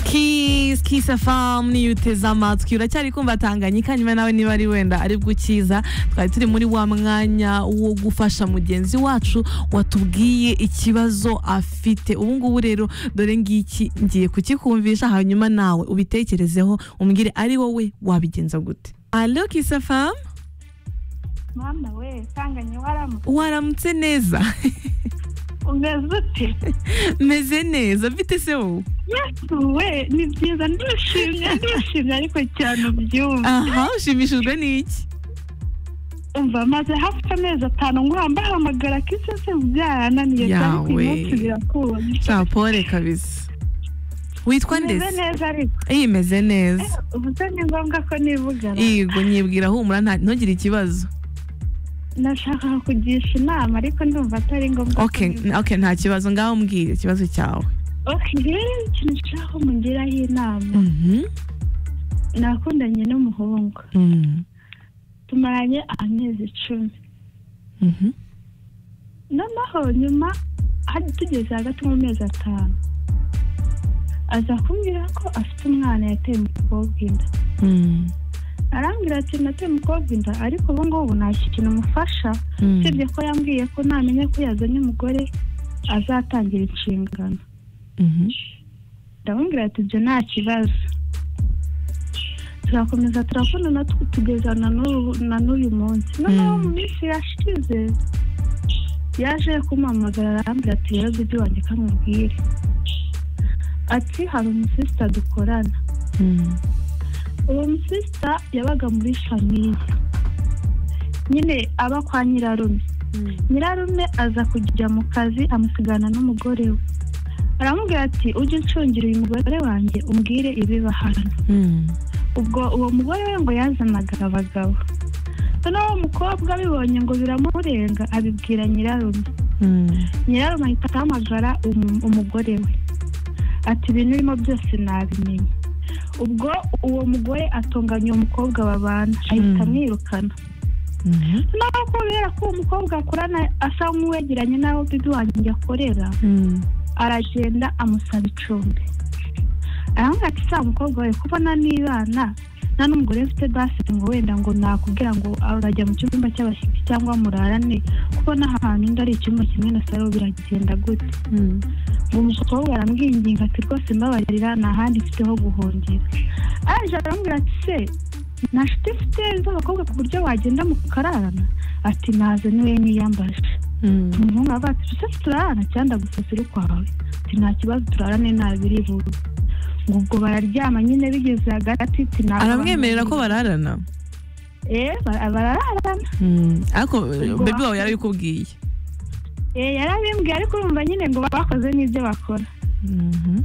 Kiss, Kiss FM niyo uteze amatwi uracyari kumva Tanganyika nyuma nawe niba ari wenda ari bwo ukiza twari turi muri wa mwanya wo gufasha mugenzi wacu watubwiye ikibazo afite ubu ngubu rero dore ngiki ngiye kukikumvisha hanyuma nawe ubitekerezeho umbwire ari wowe wabigenza gute Allo Kiss FM mwana we sanganye waramutse waramutse neza umeze ute meze neza mfite se wowe yesu we ni byiza ndishimye ndishimye ariko cyane ubyumva aha ushimishijwe n'iki umva maze hafi amezi atanu nkuhambahamagara kise se byarananiye cyane ku Yawe. munsi birakunda sapore kabisa witwa umeze ndetse neza ariko imeze neza ubu se ni ngombwa ko nivugana yego nyibwira humura nta- ntugire ikibazo nashakaga kugisha inama ariko ndumva atari ngombwa ko okay nivuga. n- okay nta kibazo ngaho mbwira ikibazo cyawe okay rero ikintu nshaka ko mugiraho inama Mhm, nakundanye n'umuhungu mhm, tumaranye amezi icumi mhm. noneho nyuma hari tugeze hagati mu mezi atanu aza kumbwira ko afite umwana yateye umukobwa inda Mm, arambwira ati nateye umukobwa inda ariko ubu ngubu nta kintu umufasha mm. usibye ko yambwiye ko namenya ko yazanye umugore azatangira inshingano Mhm. ndamubwira ati ibyo nta kibazo turakomeza turakundana tu- tugeza na n'ubu- na n'uyu munsi noneho Mm. mu minsi yashize yaje kumpamagara arambwira ati rero dudu wanjye kamubwire ati hari umusisita dukorana Mm, uwo musisita yabaga muri famiye nyine aba kwa nyirarume nyirarume aza kujya mu kazi amusigana n'umugore we aramubwira ati ujye uncungira uyu mugore wanjye umbwire ibiba hano mm. ubwo uwo mugore we ngo yazanaga abagabo noneho uwo mukobwa abibonye ngo biramurenga abibwira nyirarume Mm, nyirarume ahita ahamagara umu- umugore we ati ibintu urimo byose nabimenye ubwo uwo mugore atunganya uwo mukobwa babana ahita Mm. amwirukana mhm, naho kubera ko uwo mukobwa akorana asa nk'uwegeranye n'aho bibi wanjye akorera mm. aragenda amusaba icumbi aramubwira ati sa mukobwa wawe kubona nibana nta n'umugore mfite basetse ngo wenda ngo nakubwira ngo urajya mu cyumba cy'abashyitsi cyangwa murarane kubona ahantu undi ari icyumba kimwe na salo biragenda gute Mm, uwo mukobwa aramwinginga ati rwose mbabarira nta handi mfite ho guhungira aje aramubwira ati se nta nshuti mfite z'abakobwa ku buryo wagenda mukararana ati naze niwe niyambaje mm. umuhungu aravuga ati se turarana cyangwa gusa uri kwawe ati nta kibazo turarane nabiri buri ngo ubwo bararyama nyine bigeze hagati ati ntabwo aramwemerera ko bararana eh bara- barararana Mm, ariko eh, Ubwo bebi wawe bafite- yarabikubwiye eh yarabimbwiye ariko urumva nyine ngo bakoze n'ibyo bakora Mhm,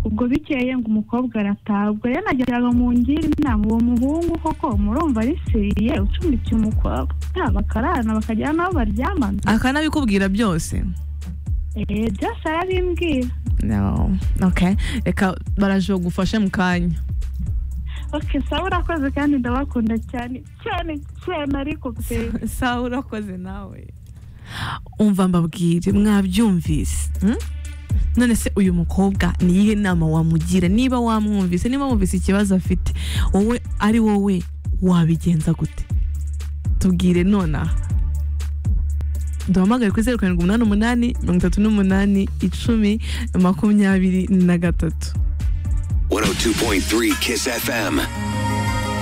ubwo bikeye ngo umukobwa arataha ubwo rero nageraga mu ngiri inama uwo muhungu koko murumva ari seriye ucumbikiye umukobwa yaba bakararana bakagera n'aho baryamana akanabikubwira byose eh byose arabimbwira no okay reka baraje bagufashe mu kanya oke sawa urakoze kandi ndabakunda cyane cyane cyane ariko pe sawa urakoze nawe umva mbabwire mwabyumvise hmm? none se uyu mukobwa ni iyihe nama wamugira niba wamwumvise niba wumvise ikibazo afite wowe ari wowe wabigenza gute tubwire nonaha duhamagare kuri zeru karindwi umunani umunani mirongo itatu n'umunani icumi makumyabiri na gatatu 102.3 Kiss FM.